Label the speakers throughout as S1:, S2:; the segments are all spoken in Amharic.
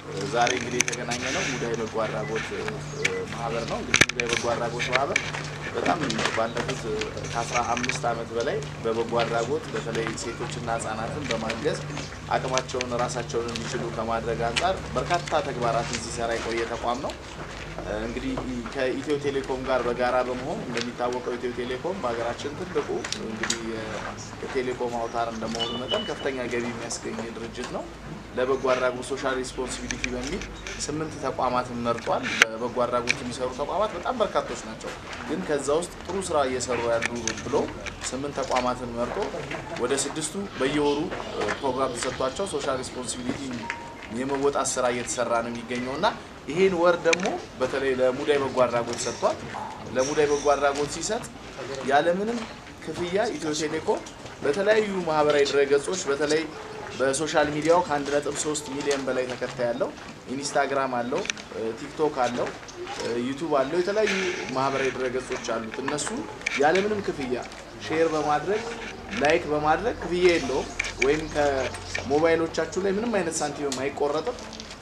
S1: ዛሬ እንግዲህ የተገናኘ ነው ሙዳይ በጎ አድራጎት ማህበር ነው። እንግዲህ ሙዳይ በጎ አድራጎት ማህበር በጣም ባለፉት ከአስራ አምስት ዓመት በላይ በበጎ አድራጎት በተለይ ሴቶችና ህጻናትን በማገዝ አቅማቸውን ራሳቸውን እንዲችሉ ከማድረግ አንጻር በርካታ ተግባራትን ሲሰራ የቆየ ተቋም ነው። እንግዲህ ከኢትዮ ቴሌኮም ጋር በጋራ በመሆን እንደሚታወቀው ኢትዮ ቴሌኮም በሀገራችን ትልቁ እንግዲህ የቴሌኮም አውታር እንደመሆኑ መጠን ከፍተኛ ገቢ የሚያስገኝ ድርጅት ነው። ለበጎ አድራጎት ሶሻል ሪስፖንሲቢሊቲ በሚል ስምንት ተቋማትን መርጧል። በበጎ አድራጎት የሚሰሩ ተቋማት በጣም በርካቶች ናቸው። ግን ከዛ ውስጥ ጥሩ ስራ እየሰሩ ያሉ ብሎ ስምንት ተቋማትን መርጦ ወደ ስድስቱ በየወሩ ፕሮግራም ተሰጥቷቸው ሶሻል ሪስፖንሲቢሊቲ የመወጣት ስራ እየተሰራ ነው የሚገኘው እና ይሄን ወር ደግሞ በተለይ ለሙዳይ በጎ አድራጎት ሰጥቷል። ለሙዳይ በጎ አድራጎት ሲሰጥ ያለምንም ክፍያ ኢትዮ ቴሌኮም በተለያዩ ማህበራዊ ድረገጾች በተለይ በሶሻል ሚዲያው ከ1.3 ሚሊዮን በላይ ተከታይ ያለው ኢንስታግራም አለው፣ ቲክቶክ አለው፣ ዩቱብ አለው፣ የተለያዩ ማህበራዊ ድረገጾች አሉት። እነሱ ያለምንም ክፍያ ሼር በማድረግ ላይክ በማድረግ ክፍያ የለውም ወይም ከሞባይሎቻችሁ ላይ ምንም አይነት ሳንቲም አይቆረጥም።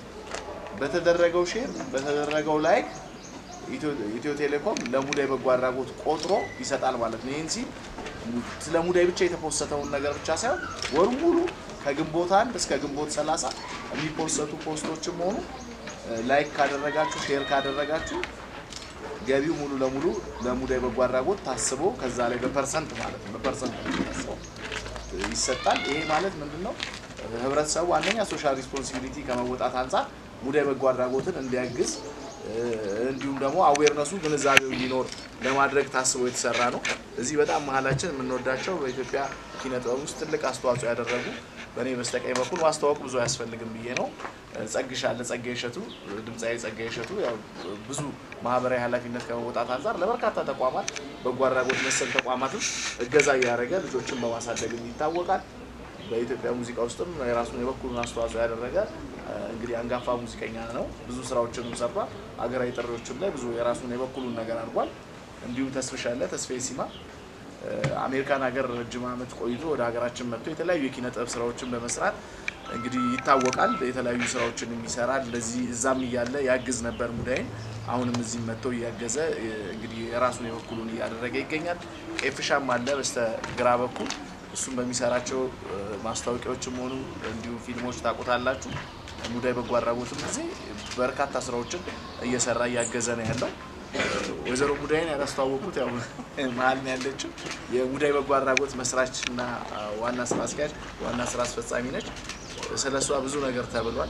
S1: በተደረገው ሼር በተደረገው ላይክ ኢትዮ ቴሌኮም ለሙዳይ በጎ አድራጎት ቆጥሮ ይሰጣል ማለት ነው። ይህን ሲል ስለ ሙዳይ ብቻ የተፖሰተውን ነገር ብቻ ሳይሆን ወሩ ሙሉ ከግንቦት አንድ እስከ ግንቦት ሰላሳ የሚፖሰቱ ፖስቶችም ሆኑ ላይክ ካደረጋችሁ ሼር ካደረጋችሁ ገቢው ሙሉ ለሙሉ ለሙዳይ በጎ አድራጎት ታስቦ ከዛ ላይ በፐርሰንት ማለት ነው በፐርሰንት ነው የሚታሰበው ይሰጣል። ይሄ ማለት ምንድን ነው? ህብረተሰቡ አንደኛ ሶሻል ሪስፖንሲቢሊቲ ከመወጣት አንጻር ሙዳይ በጎ አድራጎትን እንዲያግዝ እንዲሁም ደግሞ አዌርነሱ ግንዛቤው እንዲኖር ለማድረግ ታስቦ የተሰራ ነው። እዚህ በጣም መሀላችን የምንወዳቸው በኢትዮጵያ ኪነ ጥበብ ውስጥ ትልቅ አስተዋጽኦ ያደረጉ በእኔ በስተቀኝ በኩል ማስተዋወቅ ብዙ አያስፈልግም ብዬ ነው። ጸግሽ አለ ጸጋዬ እሸቱ፣ ድምፃዊ ጸጋዬ እሸቱ ያው ብዙ ማህበራዊ ኃላፊነት ከመወጣት አንጻር ለበርካታ ተቋማት በጎ አድራጎት መሰል ተቋማትም እገዛ እያደረገ ልጆችን በማሳደግ ይታወቃል። በኢትዮጵያ ሙዚቃ ውስጥም የራሱን የበኩሉን አስተዋጽኦ ያደረገ እንግዲህ አንጋፋ ሙዚቀኛ ነው። ብዙ ስራዎችንም ሰርቷል። ሀገራዊ ጥሪዎችም ላይ ብዙ የራሱን የበኩሉን ነገር አድርጓል። እንዲሁም ተስፍሽ አለ ተስፋዬ ሲማ አሜሪካን ሀገር ረጅም ዓመት ቆይቶ ወደ ሀገራችን መጥቶ የተለያዩ የኪነ ጥበብ ስራዎችን በመስራት እንግዲህ ይታወቃል። የተለያዩ ስራዎችን የሚሰራ እንደዚህ እዛም እያለ ያግዝ ነበር ሙዳይን። አሁንም እዚህ መጥቶ እያገዘ እንግዲህ የራሱን የበኩሉን እያደረገ ይገኛል። ቄፍሻም አለ በስተ ግራ በኩል እሱም በሚሰራቸው ማስታወቂያዎችም ሆኑ እንዲሁም ፊልሞች ታውቁታላችሁ። ሙዳይ በጎ አድራጎትም ጊዜ በርካታ ስራዎችን እየሰራ እያገዘ ነው ያለው። ወይዘሮ ሙዳይን ያላስተዋወቁት ያው መሀል ነው ያለችው። የሙዳይ በጎ አድራጎት መስራች እና ዋና ስራ አስኪያጅ ዋና ስራ አስፈጻሚ ነች። ስለ እሷ ብዙ ነገር ተብሏል።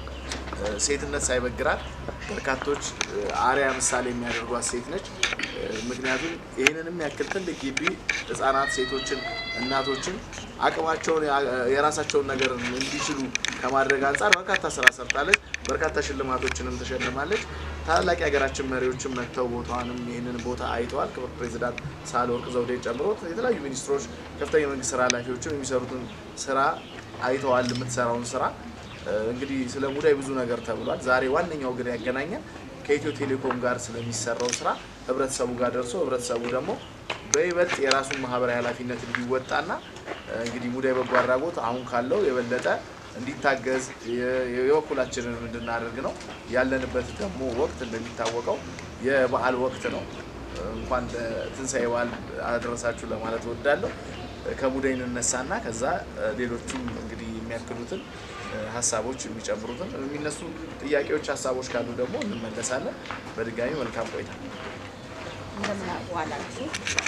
S1: ሴትነት ሳይበግራት በርካቶች አርያ ምሳሌ የሚያደርጓት ሴት ነች። ምክንያቱም ይህንንም ያክል ትልቅ ግቢ ህጻናት፣ ሴቶችን፣ እናቶችን አቅማቸውን የራሳቸውን ነገር እንዲችሉ ከማድረግ አንጻር በርካታ ስራ ሰርታለች። በርካታ ሽልማቶችንም ተሸልማለች። ታላላቅ የሀገራችን መሪዎችም መጥተው ቦታዋንም ይህንን ቦታ አይተዋል። ክብር ፕሬዚዳንት ሳህለወርቅ ዘውዴን ጨምሮ የተለያዩ ሚኒስትሮች፣ ከፍተኛ የመንግስት ስራ ኃላፊዎችም የሚሰሩትን ስራ አይተዋል። የምትሰራውን ስራ እንግዲህ ስለ ሙዳይ ብዙ ነገር ተብሏል። ዛሬ ዋነኛው ግን ያገናኘን ከኢትዮ ቴሌኮም ጋር ስለሚሰራው ስራ ህብረተሰቡ ጋር ደርሶ ህብረተሰቡ ደግሞ በይበልጥ የራሱን ማህበራዊ ኃላፊነት እንዲወጣና እንግዲህ ሙዳይ በጎ አድራጎት አሁን ካለው የበለጠ እንዲታገዝ የበኩላችንን እንድናደርግ ነው። ያለንበት ደግሞ ወቅት እንደሚታወቀው የበዓል ወቅት ነው። እንኳን ለትንሣኤ በዓል አደረሳችሁ ለማለት እወዳለሁ። ከሙዳይ እንነሳና ከዛ ሌሎቹም እንግዲህ የሚያክሉትን ሀሳቦች የሚጨምሩትን የሚነሱ ጥያቄዎች፣ ሀሳቦች ካሉ ደግሞ እንመለሳለን። በድጋሚ መልካም ቆይታ።
S2: እንደምን ዋላችሁ።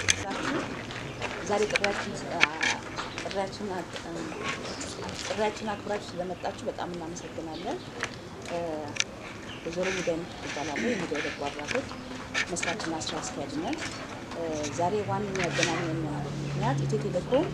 S2: ዛሬ ጥሪያችን ጥሪያችን ጥሪያችን አክብራችሁ ስለመጣችሁ በጣም እናመሰግናለን። ወይዘሮ ሙዳይ እባላለሁ። የሙዳይ በጎ አድራጎት መስራችና ስራ አስኪያጅ ነን። ዛሬ ዋነኛ ያገናኘን ምክንያት ኢትዮ ቴሌኮም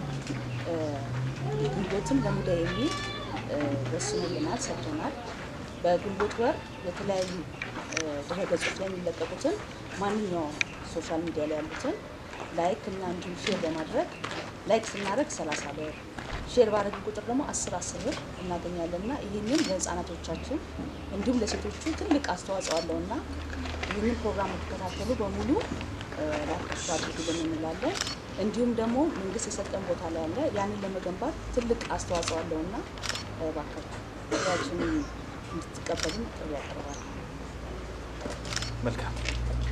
S2: ግንቦትን ለሙዳይ የሚል ወስኖልናል፣ ሰጥቶናል። በግንቦት ወር የተለያዩ ድረገጾች ላይ የሚለቀቁትን ማንኛውም ሶሻል ሚዲያ ላይ ያሉትን ላይክ እና እንዲሁም ሼር በማድረግ ላይክ ስናደርግ ሰላሳ ብር ሼር ባደረግን ቁጥር ደግሞ አስር አስር ብር እናገኛለን እና ይህንን ለህፃናቶቻችን እንዲሁም ለሴቶቹ ትልቅ አስተዋጽኦ አለው እና ይህንን ፕሮግራም የተከታተሉ በሙሉ ላካችሁ አድርጉልን እንላለን። እንዲሁም ደግሞ መንግስት የሰጠን ቦታ ላይ አለ ያንን ለመገንባት ትልቅ አስተዋጽኦ አለው እና እባካችሁ ያችን እንድትቀ እንዲቀበሉን ጥሪ ያቀርባል።
S1: መልካም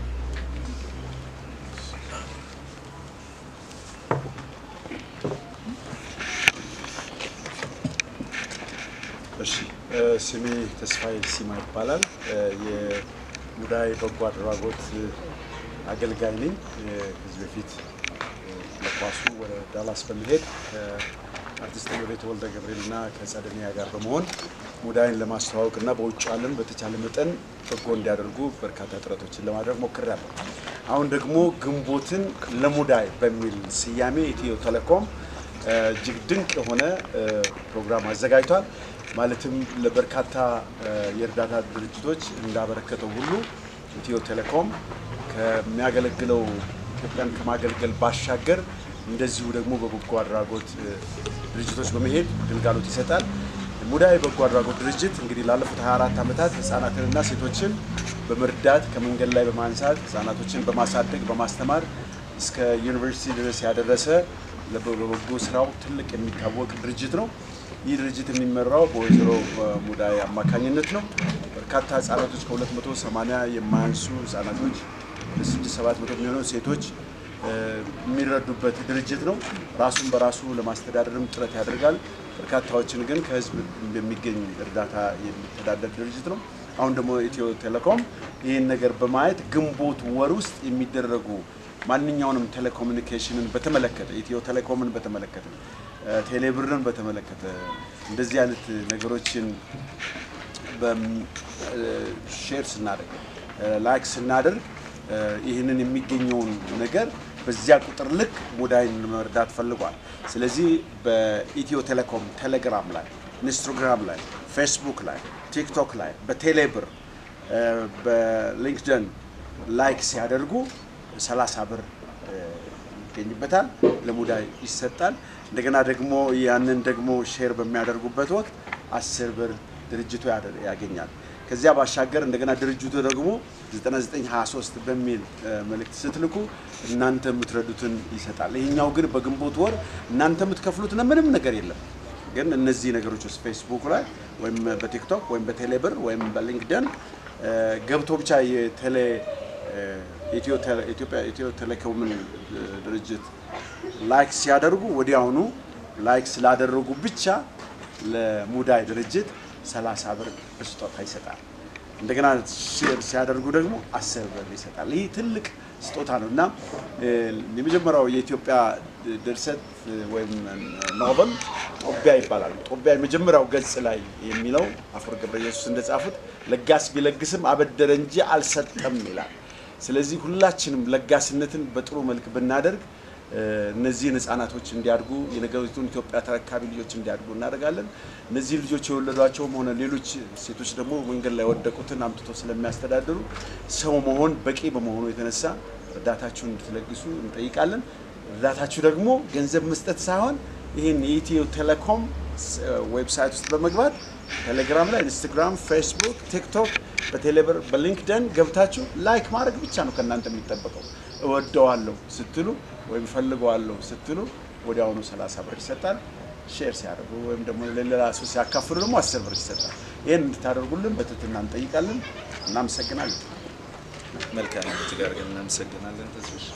S3: እሺ ስሜ ተስፋዬ ሲማ ይባላል። የሙዳይ በጎ አድራጎት አገልጋይ ነኝ። ከዚህ በፊት ለኳሱ ወደ ዳላስ በመሄድ ከአርቲስት እመቤት ወልደ ገብርኤል እና ከጸደኒያ ጋር በመሆን ሙዳይን ለማስተዋወቅ እና በውጭ ዓለም በተቻለ መጠን በጎ እንዲያደርጉ በርካታ ጥረቶችን ለማድረግ ሞክሬያለሁ። አሁን ደግሞ ግንቦትን ለሙዳይ በሚል ስያሜ ኢትዮ ቴሌኮም እጅግ ድንቅ የሆነ ፕሮግራም አዘጋጅቷል። ማለትም ለበርካታ የእርዳታ ድርጅቶች እንዳበረከተው ሁሉ ኢትዮ ቴሌኮም ከሚያገለግለው ኢትዮጵያን ከማገልገል ባሻገር እንደዚሁ ደግሞ በበጎ አድራጎት ድርጅቶች በመሄድ ግልጋሎት ይሰጣል። ሙዳይ በጎ አድራጎት ድርጅት እንግዲህ ላለፉት 24 ዓመታት ህጻናትንና ሴቶችን በመርዳት ከመንገድ ላይ በማንሳት ህጻናቶችን በማሳደግ በማስተማር እስከ ዩኒቨርሲቲ ድረስ ያደረሰ በበጎ ስራው ትልቅ የሚታወቅ ድርጅት ነው። ይህ ድርጅት የሚመራው በወይዘሮ ሙዳይ አማካኝነት ነው። በርካታ ህጻናቶች ከ280 የማያንሱ ህጻናቶች ለስድስት ሰባት መቶ የሚሆኑ ሴቶች የሚረዱበት ድርጅት ነው። ራሱን በራሱ ለማስተዳደርም ጥረት ያደርጋል። በርካታዎችን ግን ከህዝብ በሚገኝ እርዳታ የሚተዳደር ድርጅት ነው። አሁን ደግሞ ኢትዮ ቴሌኮም ይህን ነገር በማየት ግንቦት ወር ውስጥ የሚደረጉ ማንኛውንም ቴሌኮሙኒኬሽንን በተመለከተ ኢትዮ ቴሌኮምን በተመለከተ ቴሌብርን በተመለከተ እንደዚህ አይነት ነገሮችን ሼር ስናደርግ ላይክ ስናደርግ ይህንን የሚገኘውን ነገር በዚያ ቁጥር ልክ ሙዳይን መርዳት ፈልጓል። ስለዚህ በኢትዮ ቴሌኮም ቴሌግራም ላይ፣ ኢንስታግራም ላይ፣ ፌስቡክ ላይ፣ ቲክቶክ ላይ፣ በቴሌብር በሊንክደን ላይክ ሲያደርጉ 30 ብር ይገኝበታል፣ ለሙዳይ ይሰጣል። እንደገና ደግሞ ያንን ደግሞ ሼር በሚያደርጉበት ወቅት 10 ብር ድርጅቱ ያገኛል። ከዚያ ባሻገር እንደገና ድርጅቱ ደግሞ 9923 በሚል መልእክት ስትልኩ እናንተ የምትረዱትን ይሰጣል። ይህኛው ግን በግንቦት ወር እናንተ የምትከፍሉት ምንም ነገር የለም። ግን እነዚህ ነገሮች ውስጥ ፌስቡክ ላይ ወይም በቲክቶክ ወይም በቴሌብር ወይም በሊንክደን ገብቶ ብቻ የቴሌ ኢትዮ ቴሌኮምን ድርጅት ላይክ ሲያደርጉ ወዲያውኑ ላይክ ስላደረጉ ብቻ ለሙዳይ ድርጅት 30 ብር በስጦታ ይሰጣል። እንደገና ሼር ሲያደርጉ ደግሞ 10 ብር ይሰጣል። ይህ ትልቅ ስጦታ ነው እና የመጀመሪያው የኢትዮጵያ ድርሰት ወይም ኖቨል ጦቢያ ይባላል። ጦቢያ የመጀመሪያው ገጽ ላይ የሚለው አፈወርቅ ገብረ ኢየሱስ እንደጻፉት ለጋስ ቢለግስም አበደረ እንጂ አልሰጠም ይላል። ስለዚህ ሁላችንም ለጋስነትን በጥሩ መልክ ብናደርግ እነዚህን ህጻናቶች እንዲያድጉ የነገሪቱን ኢትዮጵያ ተረካቢ ልጆች እንዲያድጉ እናደርጋለን። እነዚህ ልጆች የወለዷቸውም ሆነ ሌሎች ሴቶች ደግሞ መንገድ ላይ የወደቁትን አምጥቶ ስለሚያስተዳድሩ ሰው መሆን በቂ በመሆኑ የተነሳ እርዳታችሁን እንድትለግሱ እንጠይቃለን። እርዳታችሁ ደግሞ ገንዘብ መስጠት ሳይሆን ይህን የኢትዮ ቴሌኮም ዌብሳይት ውስጥ በመግባት ቴሌግራም ላይ፣ ኢንስታግራም፣ ፌስቡክ፣ ቲክቶክ፣ በቴሌብር በሊንክደን ገብታችሁ ላይክ ማድረግ ብቻ ነው ከእናንተ የሚጠበቀው። እወደዋለሁ ስትሉ ወይም ፈልገዋለሁ ስትሉ ወዲያውኑ 30 ብር ይሰጣል። ሼር ሲያደርጉ ወይም ደግሞ ለሌላ ሰው ሲያካፍሉ ደግሞ 10 ብር ይሰጣል። ይህን እንድታደርጉልን በትህትና እንጠይቃለን። እናመሰግናለን።
S1: መልካም እጅግ አድርገን እናመሰግናለን። ተስፍሽ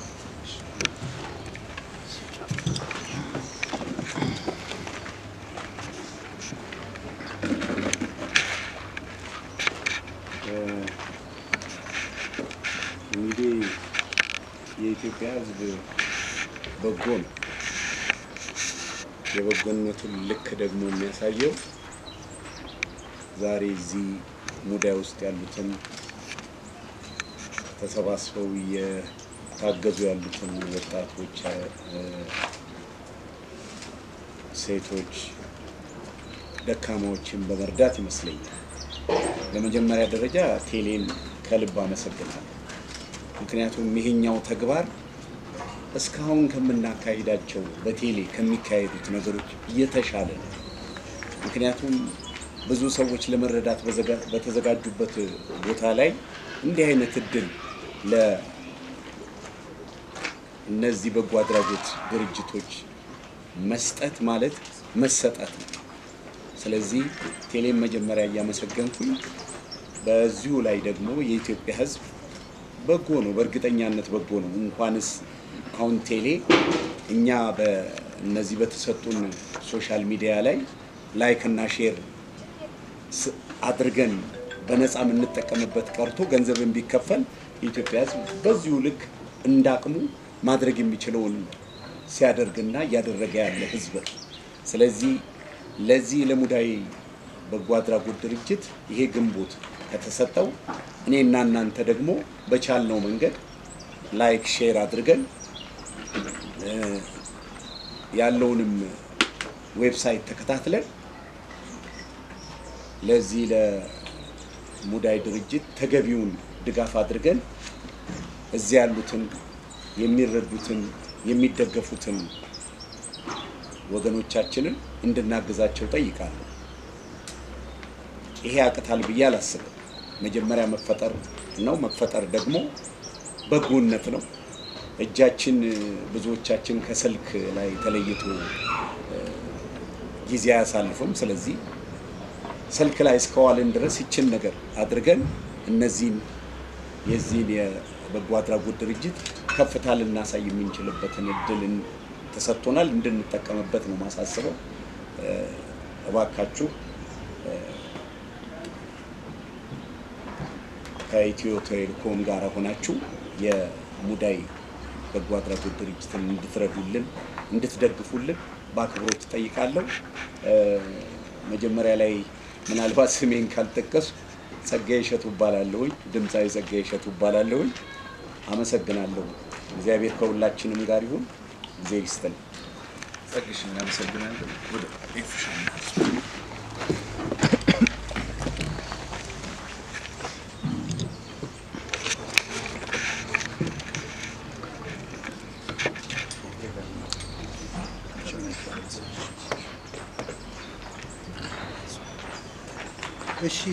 S3: እንግዲህ የኢትዮጵያ ሕዝብ በጎ ነው። የበጎነቱን ልክ ደግሞ የሚያሳየው ዛሬ እዚህ ሙዳይ ውስጥ ያሉትን ተሰባስበው እየታገዙ ያሉትን ወጣቶች፣ ሴቶች፣ ደካማዎችን በመርዳት ይመስለኛል። በመጀመሪያ ደረጃ ቴሌን ከልብ አመሰግናለሁ። ምክንያቱም ይሄኛው ተግባር እስካሁን ከምናካሂዳቸው በቴሌ ከሚካሄዱት ነገሮች እየተሻለ ነው። ምክንያቱም ብዙ ሰዎች ለመረዳት በተዘጋጁበት ቦታ ላይ እንዲህ አይነት እድል ለእነዚህ በጎ አድራጎት ድርጅቶች መስጠት ማለት መሰጠት ነው።
S4: ስለዚህ ቴሌን መጀመሪያ እያመሰገንኩኝ በዚሁ ላይ ደግሞ የኢትዮጵያ ሕዝብ በጎ ነው፣ በእርግጠኛነት በጎ ነው። እንኳንስ አሁን ቴሌ እኛ በእነዚህ በተሰጡን ሶሻል ሚዲያ ላይ ላይክ እና ሼር ስ- አድርገን በነፃ የምንጠቀምበት ቀርቶ ገንዘብን ቢከፈል የኢትዮጵያ ሕዝብ በዚሁ ልክ እንዳቅሙ ማድረግ የሚችለውን ሲያደርግና እያደረገ ያለ ሕዝብ ነው። ስለዚህ ለዚህ ለሙዳይ በጎ አድራጎት ድርጅት ይሄ ግንቦት ከተሰጠው እኔና እናንተ ደግሞ በቻልነው መንገድ ላይክ ሼር አድርገን እ፣ ያለውንም ዌብሳይት ተከታትለን ለዚህ ለሙዳይ ድርጅት ተገቢውን ድጋፍ አድርገን እዚህ ያሉትን የሚረዱትን የሚደገፉትን ወገኖቻችንን እንድናግዛቸው ጠይቃለሁ። ይሄ ያቅታል ብዬ አላስብም። መጀመሪያ መፈጠር ነው። መፈጠር ደግሞ በጎነት ነው። እጃችን ብዙዎቻችን ከስልክ ላይ ተለይቶ እ፣ ጊዜ አያሳልፍም። ስለዚህ ስልክ ላይ እስከዋልን ድረስ ይችን ነገር አድርገን እነዚህን የዚህን የበጎ አድራጎት ድርጅት ከፍታ ልናሳይ የምንችልበትን እድል ተሰጥቶናል። እንድንጠቀምበት ነው ማሳስበው። እ፣ እባካችሁ እ፣ ከኢትዮ ቴሌኮም ጋር ሆናችሁ የሙዳይ በጎ አድራጎት ድርጅትን እንድትረዱልን እንድትደግፉልን በአክብሮት እጠይቃለሁ። እ፣ መጀመሪያ ላይ ምናልባት ስሜን ካልጠቀሱ ጸጋዬ እሸቱ እባላለሁኝ። ድምፃዊ ጸጋዬ እሸቱ እባላለሁኝ። አመሰግናለሁ። እግዚአብሔር ከሁላችንም ጋር ይሁን። ጊዜ ይስጥልኝ።
S1: ጸግሽ እናመሰግናለን። ወደ ኤፍሻ
S5: እሺ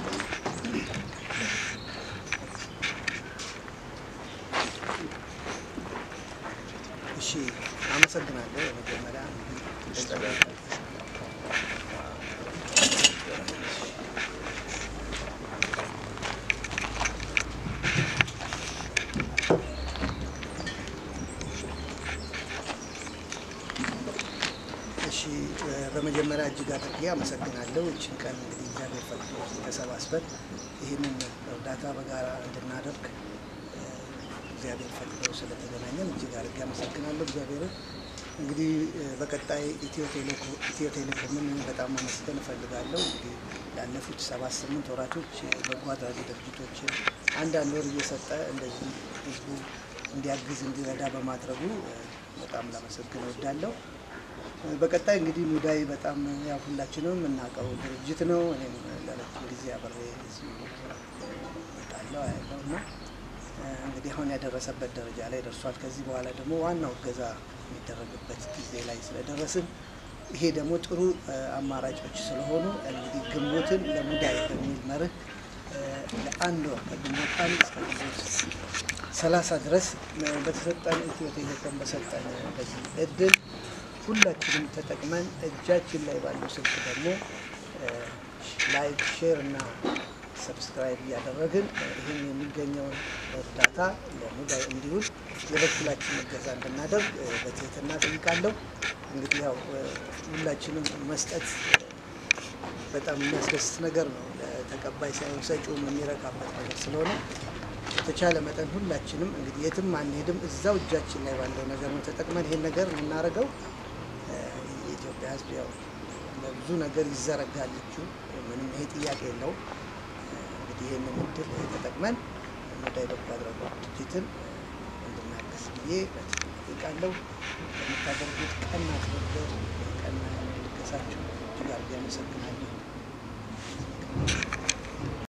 S5: እሺ አመሰግናለሁ። መጀመሪያ እሺ እ፣ በመጀመሪያ እጅግ አድርጌ አመሰግናለሁ። እችን ቀን እንግዲህ እግዚአብሔር ፈቅዶ ተሰባስበን ይህንን እርዳታ በጋራ እንድናደርግ እ፣ እግዚአብሔር ፈቅዶ ስለተገናኘን እጅግ አድርጌ አመሰግናለሁ እግዚአብሔርን። እንግዲህ እ፣ በቀጣይ ኢትዮ ቴሌኮ- ኢትዮ ቴሌኮምን በጣም ማመስገን እፈልጋለሁ። እንግዲህ ያለፉት ሰባት ስምንት ወራቶች በጎ አድራጊ ድርጅቶች አንዳንድ ወር እየሰጠ እንደዚህ ህዝቡ እንዲያግዝ እንዲረዳ በማድረጉ እ፣ በጣም ላመሰግን እወዳለሁ። በቀጣይ እንግዲህ ሙዳይ በጣም ያው ሁላችንም የምናውቀው ድርጅት ነው። እኔም ለረጅም ጊዜ አብሬ እዚሁ እመጣለሁ አያለሁ እና እ፣ እንግዲህ አሁን ያደረሰበት ደረጃ ላይ ደርሷል። ከዚህ በኋላ ደግሞ ዋናው እገዛ የሚደረግበት ጊዜ ላይ ስለደረስን ይሄ ደግሞ ጥሩ እ፣ አማራጮች ስለሆኑ እንግዲህ ግንቦትን ለሙዳይ በሚል መርህ እ፣ ለአንድ ወር ከግንቦት አንድ እስከ ግንቦት ሰላሳ ድረስ እ፣ በተሰጠን ኢትዮ ቴሌኮም በሰጠን በዚህ እድል ሁላችንም ተጠቅመን እጃችን ላይ ባለው ስልክ ደግሞ ላይክ፣ ሼር እና ሰብስክራይብ እያደረግን እ፣ ይህን የሚገኘውን እርዳታ ለሙዳይ እንዲውል የበኩላችን እገዛ እንድናደርግ እ፣ በትህትና ጠይቃለሁ። እንግዲህ ያው እ፣ ሁላችንም መስጠት እ፣ በጣም የሚያስደስት ነገር ነው። ተቀባይ ሳይሆን ሰጪውም የሚረካበት ነገር ስለሆነ በተቻለ መጠን ሁላችንም እንግዲህ የትም አንሄድም፣ እዛው እጃችን ላይ ባለው ነገር ነው ተጠቅመን ይሄን ነገር የምናደርገው። እ፣ የኢትዮጵያ ሕዝብ ያው ለብዙ ነገር ይዘረጋል እጁ፣ ምንም ይሄ ጥያቄ የለውም። እ፣ እንግዲህ ይህንን እድል ተጠቅመን ሙዳይ በጎ አድራጎት ድርጅትን እንድናግዝ ብዬ በትህትና እጠይቃለሁ። ለምታደርጉት ቀና ትብብር፣ ቀና ልገሳችሁ እጅግ አድርጌ አመሰግናለሁ።